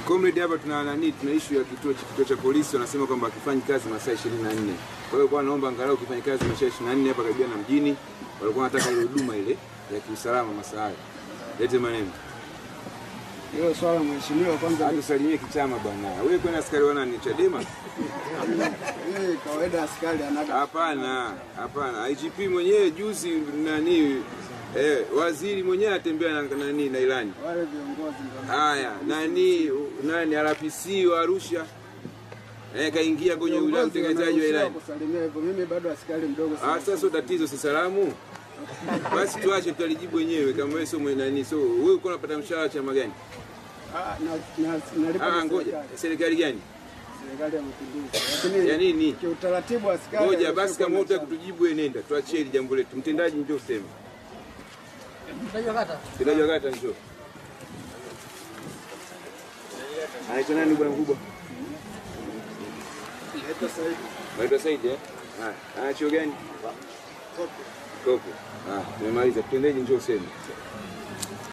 Comrade hapa tuna nani, tuna issue ya kituo cha kituo cha polisi wanasema kwamba akifanyi kazi masaa 24. Kwa hiyo kwa naomba angalau ukifanya kazi masaa 24 hapa karibia na mjini, walikuwa wanataka ile huduma ile ya kiusalama masaa hayo. Lete maneno. Hilo swala mheshimiwa, kwanza Hadi usalimie kichama bwana. Wewe kwani askari wana ni Chadema? yeye kawaida askari anaga Hapana, hapana. IGP mwenyewe juzi nani eh, waziri mwenyewe atembea na nani na ilani. wale viongozi ndio Haya, nani nani RPC wa Arusha eh, kaingia kwenye ule viongozi utekelezaji wa wanaruhusiwa ilani. kusalimia hivyo. Mimi bado askari mdogo Ah, sana. sasa sio tatizo, si salamu. Basi tuache tutalijibu wenyewe kama wewe sio mwenye nani. So wewe uko unapata mshahara chama gani? Ah, na- na- nalipa Ah, na ngoja. serikali. Serikali gani? Serikali ya Mapinduzi. Lakini Ya nini? kiutaratibu askari Ngoja haruhusiwi basi, kama kuwa na hutaki chama. kutujibu wewe nenda. Tuachie hili jambo letu. Mtendaji njoo useme. Mtendaji wa kata njoo. Anaitwa nani bwana mkubwa? Naitwa Said eh? Haya, ana chuo gani? Kopo. Ah, tumemaliza. Mtendaji njoo useme.